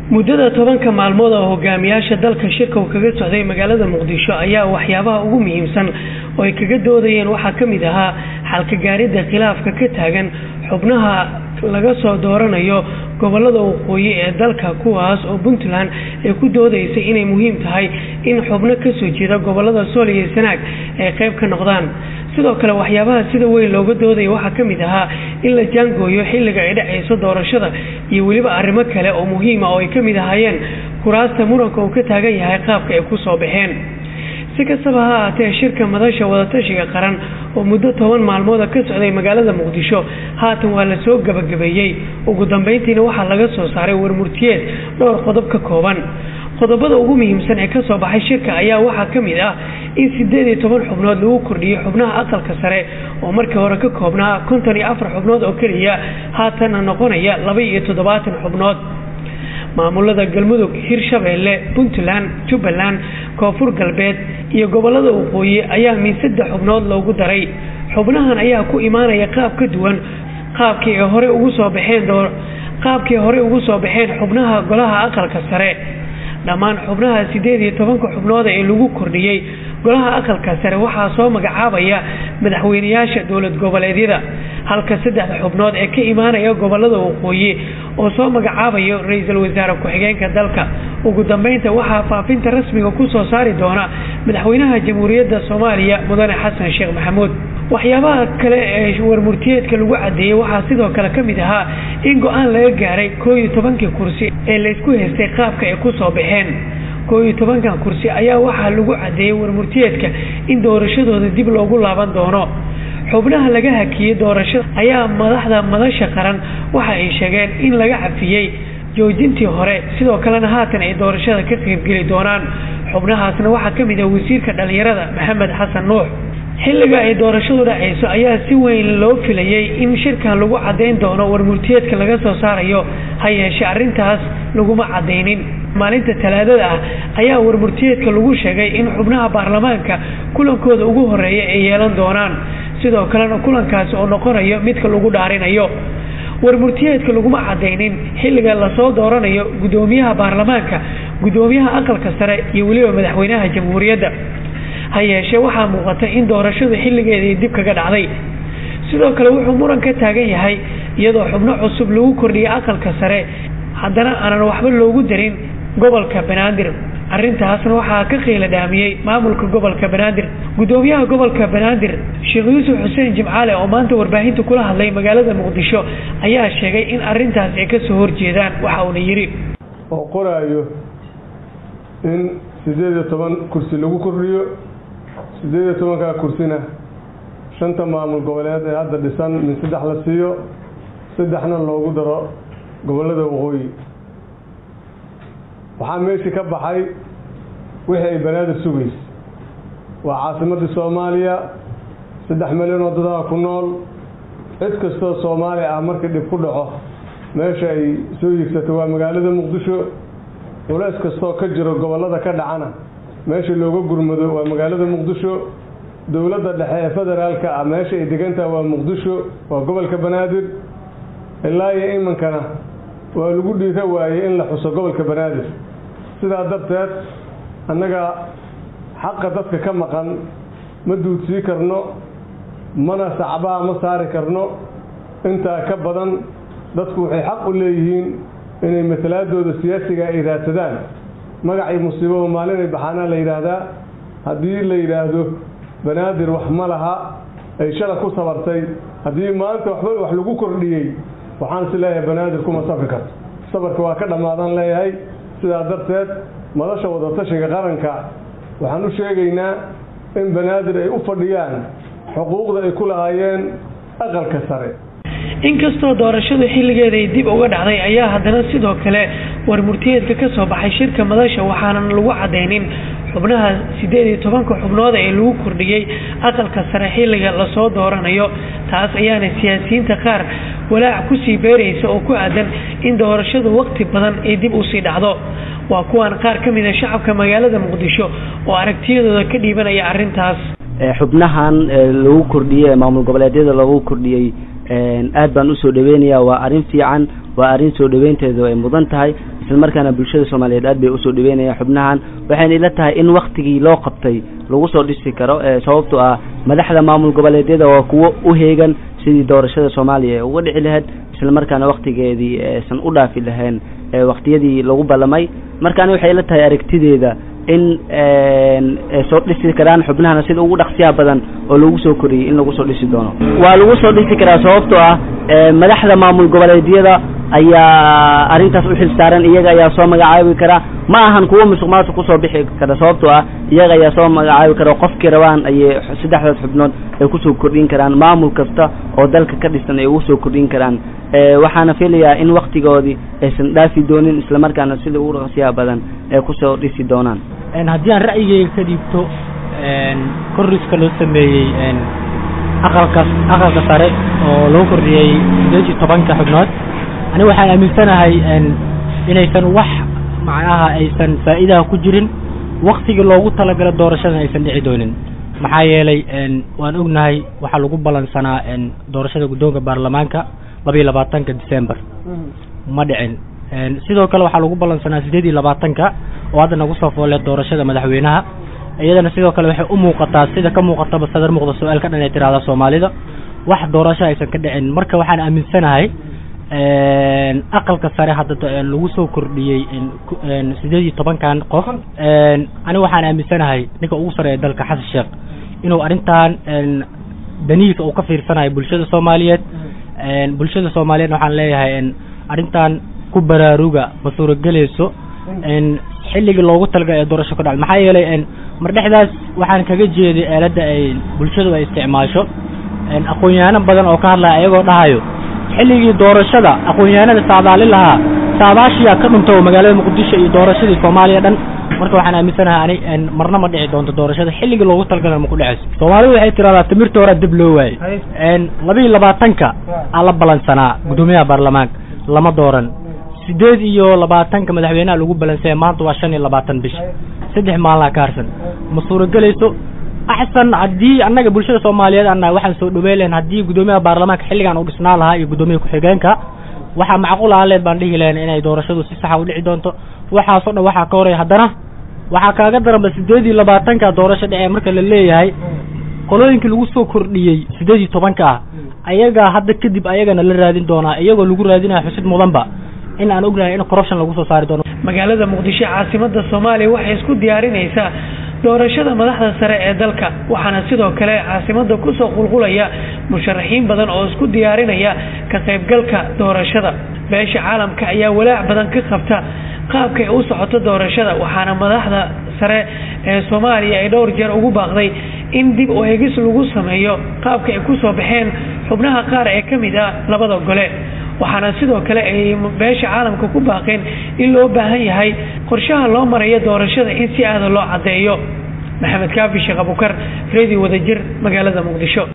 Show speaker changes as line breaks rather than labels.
muddada tobanka maalmood oo hogaamiyaasha dalka shirka uu kaga socday magaalada muqdisho ayaa waxyaabaha ugu muhiimsan oo ay kaga doodayeen waxaa ka mid ahaa xalka gaaridda khilaafka ka taagan xubnaha laga soo dooranayo gobolada waqooyi ee dalka kuwaas oo puntland ay ku doodaysay inay muhiim tahay in xubno kasoo jeeda gobolada sool iyo sanaag ay qayb ka noqdaan sidoo kale waxyaabaha sida weyn looga doodaya waxaa ka mid ahaa in la jaangooyo xilliga ay dhacayso doorashada iyo weliba arrimo kale oo muhiima oo ay ka mid ahaayeen kuraasta muranka uu ka taagan yahay qaabka ay ku soo baxeen si kastaba ha ahaatee shirka madasha wadatashiga qaran oo muddo toban maalmooda ka socday magaalada muqdisho haatan waa la soo gabagabeeyey ugu dambeyntiina waxaa laga soo saaray warmurtiyeed dhowr qodob ka kooban qodobada ugu muhiimsan ee kasoo baxay shirka ayaa waxaa ka mid ah in sideed iyo toban xubnood lagu kordhiyey xubnaha aqalka sare oo markii hore ka koobnaa konton iyo afar xubnood oo keliya haatanna noqonaya laba iyo toddobaatan xubnood maamulada galmudug hirshabeelle puntland jubbaland koonfur galbeed iyo gobolada waqooyi ayaa min saddex xubnood loogu daray xubnahan ayaa ku imaanaya qaab ka duwan qaabkii ay horey ugu soo baxeen qaabkii horey ugu soo baxeen xubnaha golaha aqalka sare dhammaan xubnaha sideed iyo tobanka xubnooda ee lagu kordhiyey golaha aqalka sare waxaa soo magacaabaya madaxweyneyaasha dowlad goboleedyada halka saddexda xubnood ee ka imaanaya gobolada waqooyi oo soo magacaabayo ra-iisul wasaare ku-xigeenka dalka ugu dambeynta waxaa faafinta rasmiga kusoo saari doona madaxweynaha jamhuuriyadda soomaaliya mudane xasan sheekh maxamuud waxyaabaha kale ee warmurtiyeedka lagu cadeeyey waxaa sidoo kale ka mid ahaa in go-aan laga gaaray koo iyo tobankii kursi ee laysku haystay qaabka ay kusoo baxeen koo iyo tobankan kursi ayaa waxaa lagu cadeeyey warmurtiyeedka in doorashadooda dib loogu laaban doono xubnaha laga hakiyey doorashada ayaa madaxda madasha qaran waxa ay sheegeen in laga cafiyey joojintii hore sidoo kalena haatan ay doorashada ka qaybgeli doonaan xubnahaasna waxaa ka mid ah wasiirka dhalinyarada maxamed xasan nuux xilliga ay doorashadu dhacayso ayaa si weyn loo filayey in shirkan lagu caddayn doono warmurtiyeedka laga soo saarayo ha yeeshee arrintaas laguma caddaynin maalinta talaadada ah ayaa warmurtiyeedka lagu sheegay in xubnaha baarlamaanka kulankooda ugu horeeya ay yeelan doonaan sidoo kalena kulankaasi oo noqonayo midka lagu dhaarinayo warmurtiyeedka laguma cadaynin xilliga lasoo dooranayo guddoomiyaha baarlamaanka guddoomiyaha aqalka sare iyo weliba madaxweynaha jamhuuriyadda ha yeeshee waxaa muuqata in doorashadu xilligeedii dib kaga dhacday sidoo kale wuxuu muran ka taagan yahay iyadoo xubno cusub lagu kordhiyay aqalka sare haddana aanan waxba loogu darin gobolka banaadir arrintaasna waxaa ka qiila dhaamiyey maamulka gobolka banaadir guddoomiyaha gobolka banaadir sheekh yuusuf xuseen jimcaale oo maanta warbaahinta kula hadlay magaalada muqdisho ayaa sheegay in arrintaas ay kasoo horjeedaan waxa uuna yidhi
oo qoraayo in siddeed iyo toban kursi lagu kordhiyo siddeed iyo tobankaa kursina shanta maamul goboleed ee hadda dhisan min saddex la siiyo saddexna loogu daro gobollada waqooyi waxaa meeshii ka baxay wixii ay banaadir sugaysa waa caasimadii soomaaliya saddex milyan oo dadaha ku nool cid kastoo soomaali ah markii dhib ku dhaco meesha ay soo yigsata waa magaalada muqdisho culays kastoo ka jiro gobollada ka dhacana meesha looga gurmado waa magaalada muqdisho dowladda dhexe ee federaalka ah meesha ay degantaha waa muqdisho waa gobolka banaadir ilaa iyo imankana waa lagu dhiira waayey in la xuso gobolka banaadir sidaa darteed annaga xaqa dadka ka maqan ma duudsii karno mana sacbaa ma saari karno intaa ka badan dadku waxay xaq u leeyihiin inay matalaadooda siyaasiga ay raadsadaan magacii musiibaba maalinay baxaanaa la yidhaahdaa haddii la yidhaahdo banaadir wax ma laha ay shala ku sabartay haddii maanta waxba wax lagu kordhiyey waxaan is leeyahay banaadir kuma safri karto safarka waa ka dhammaadaan leeyahay sidaa darteed madasha wadatashiga qaranka waxaan u sheegaynaa in banaadir ay u fadhiyaan xuquuqda ay ku lahaayeen aqalka sare
inkastoo doorashadu xilligeeda ay dib uga dhacday ayaa haddana sidoo kale warmurtiyeedka ka soo baxay shirka madasha waxaanan lagu cadaynin xubnaha siddeed iyo tobanka xubnooda ee lagu kordhiyey aqalka sare xilliga lasoo dooranayo taas ayaana siyaasiyiinta qaar walaac kusii beeraysa oo ku aadan in doorashadu waqti badan ay dib usii dhacdo waa kuwan qaar ka mid a shacabka magaalada muqdisho oo aragtiyadooda ka dhiibanaya arrintaas
xubnahan lagu kordhiyey ee maamul goboleedyada lagu kordhiyey aad baan usoo dhaweynayaa waa arrin fiican waa arrin soo dhaweynteedu ay mudan tahay isla markaana bulshada soomaaliyeed aad bay usoo dhaweynayaan xubnahan waxayna ila tahay in waktigii loo qabtay lagu soo dhisi karo sababto ah madaxda maamul goboleedyada waa kuwo u heegan sidii doorashada soomaaliya ee uga dhici lahayd isla markaana waktigeedii aysan u dhaafi lahayn waktiyadii lagu ballamay marka ani waxay ila tahay aragtideeda in soo dhisi karaan xubnahana sida ugu dhaqsiyaha badan oo lagu soo koriyey in lagu soo dhisi doono waa lagu soo dhisi karaa sababtoo ah madaxda maamul goboleedyada ayaa arrintaas u xil saaran iyaga ayaa soo magacaabi kara ma ahan kuwo musuq maasuq kusoo bixi kara sababtoo ah iyaga ayaa soo magacaabi kara qofkii rabaan ayay saddexdaas xubnood ay kusoo kordhin karaan maamul kasta oo dalka ka dhisan ay ugu soo kordhin karaan waxaana filayaa in waktigoodii aysan dhaafi doonin islamarkaana sida ugu dhaqsiyaha badan ay kusoo dhisi doonaan
haddii aan ra'yigeyga ka dhiibto korriska loo sameeyey aqalka aqalka sare oo lagu kordhiyey sideed iyo tobanka xubnood aniga waxaan aaminsanahay inaysan wax macnaha aysan faa'iidaha ku jirin waktigii loogu talagala doorashadan aysan dhici doonin maxaa yeelay waan ognahay waxaa lagu balansanaa doorashada guddoonka baarlamaanka laba iyo labaatanka december ma dhicin sidoo kale waxaa lagu balansanaa sideed iyo labaatanka oo hadda nagu soo foole doorashada madaxweynaha iyadana sidoo kale waxay u muuqataa sida ka muuqataba sadar muuqda su-aalka dhan ay tirahda soomaalida wax doorasho aysan ka dhicin marka waxaan aaminsanahay aqalka sare hadda lagu soo kordhiyey sideed iyo tobankan qof aniga waxaan aaminsanahay ninka ugu sareeya dalka xasan sheekh inuu arrintan danihiisa uu ka fiirsanayo bulshada soomaaliyeed bulshada soomaaliyeed waxaan leeyahay arrintan ku baraaruga ma suuragelayso xilligii loogu talagalay ee doorasho ka dhacay maxaa yeelay mar dhexdaas waxaan kaga jeeday eeladda ay bulshadu ay isticmaasho aqoon-yahano badan oo ka hadlaya ayagoo dhahayo xilligii doorashada aqoon-yahanada saadaalin lahaa saadaashiyaa ka dhunto magaalada muqdisho iyo doorashadii soomaaliya dhan marka waxaan aaminsanahay ani marna ma dhici doonto doorashada xilligii loogu talagala ma ku dheceyso soomaalidu waxay tiraahdaa timirta horaa dib loo waayey laba iyo labaatanka aa la balansanaa guddoomiyaha baarlamaanka lama dooran sideed iyo labaatanka madaxweynaha lagu balansaya maanta waa shan iyo labaatan bish saddex maalina ka harsan ma suuragelayso axsan haddii annaga bulshada soomaaliyeed annaha waxaan soo dhaweyn lahayn haddii guddoomiyaha baarlamaanka xilligan uu dhisnaan lahaa iyo guddoomiyaha ku-xigeenka waxaa macquul aan leed baan dhihi lahayn inay doorashadu si saxa u dhici doonto waxaasoo dhan waxaa ka horaya haddana waxaa kaaga daranba sideed iyo labaatanka doorasho dhece marka la leeyahay qolooyinkii lagu soo kordhiyey sideed iyo tobanka ah ayagaa hadda kadib ayagana la raadin doonaa iyagoo lagu raadinaya xusid mudanba in aan ognahay in corruption lagu soo saari doono
magaalada muqdisho caasimada soomaaliya waxay isku diyaarinaysaa doorashada madaxda sare ee dalka waxaana sidoo kale caasimada kusoo qulqulaya musharaxiin badan oo isku diyaarinaya ka qaybgalka doorashada beesha caalamka ayaa walaac badan ka qabta qaabkay u socoto doorashada waxaana madaxda sare ee soomaaliya ay dhowr jeer ugu baaqday in dib u eegis lagu sameeyo qaabka ay kusoo baxeen xubnaha qaar ee ka mid ah labada gole waxaana sidoo kale ay beesha caalamka ku baaqeen in loo baahan yahay qorshaha loo marayo doorashada in si aada loo caddeeyo maxamed kaafi sheekh abukar redio wadajir magaalada muqdisho